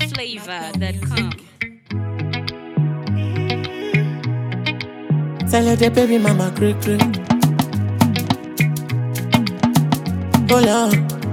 NigerFlavor.com. Tell her the baby mama creak creak. Hold on.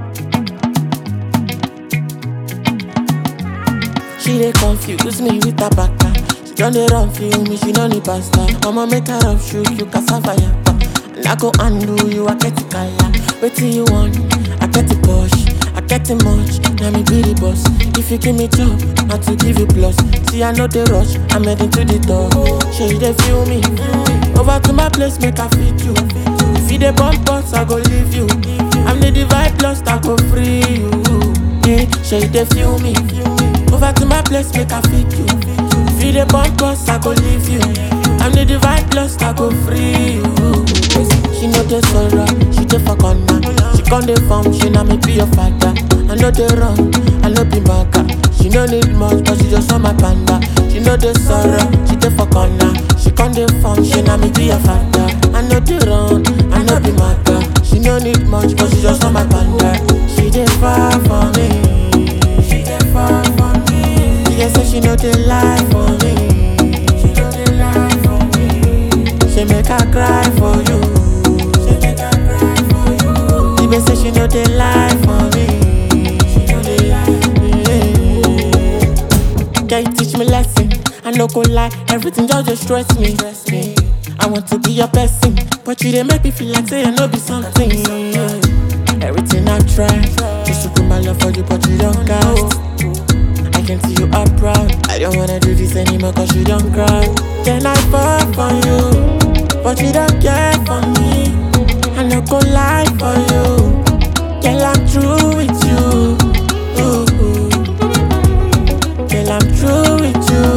She dey confuse me with her baka. She done dey run feel me, she no need pasta. I'ma make her up shoot you cassava yappa. And I go undo you, I get it kaya. Wetin you want? I get it push. I get it much, now me be the boss. If you give me job, not to give you plus. See, I know the rush, I'm heading to the door. She dey feel me, over to my place, make I feed you. If you dey bump us, I go leave you. I'm the divide plus, I go free you. Yeah, she dey feel me, over to my place, make I feed you. If you dey bump us, I go leave you. I'm the divide plus, I go free you. She know the sorrow, she dey for corner. She come dey form, she na me be your father. I know the wrong, I know be maga. She no need much, but she just want my panda. She know the sorrow, she dey for corner. She come dey form, she na me be your father. I know the wrong, I know be maga. She no need much, but she just want my panda. She dey far for me. She dey far for me. She dey say she know the lie for me. She know the lie for me. She make her cry for you. She make her cry for you. The babe say she know the lie for me. She know the lie for me. Can you teach me lesson? I no go lie, everything just just stress me. Stress me. I want to be your person, but you dey make me feel like say I no be something. Everything I try, just to put my love for you, but you don't cast. I can see you are proud. I don't wanna do this anymore cause you don't cry. Then I fall for you, but you don't care for me. I no go lie for you. Girl, I'm true with you. Ooh, ooh. Girl, I'm true with you.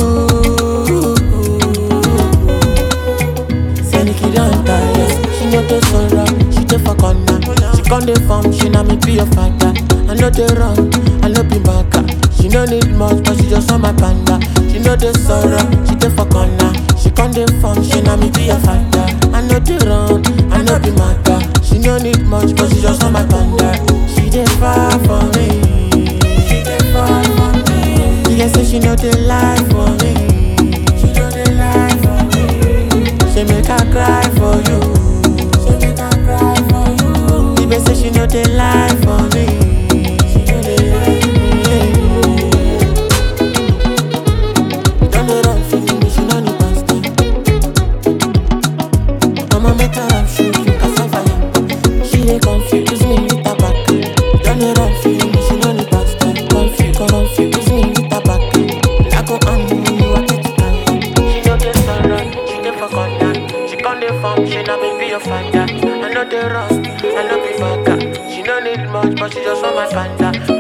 Say Nikki don't tire. She know the sorrow, she dey for corner. She come dey form, she na me be your father. I know the wrong, I know be maga. She no need much, but she just want my panda. She know the sorrow, she dey for corner. She come dey form, she na me be your father. I know the wrong, I know be maga. She no need much, but she just want my panda. She dey far for me. She dey far for me. She dey say she know the lie for me. She know the lie for me. She make her cry for you. She make her cry for you. The babe say she know the lie for me. She know the lie for me. Don't dey run feeling me, she no need pasta. I'ma make her up shoot you cassava yam. She dey confuse me with her back. Don't dey run feeling me, she no need pasta. Confuse, confuse me with her back. I go undo you, I get it tired. She know the sorrow, she dey for corner. She come dey form, she na me be your father. I know the rust, I know be maga. She no need much, but she just want my panda.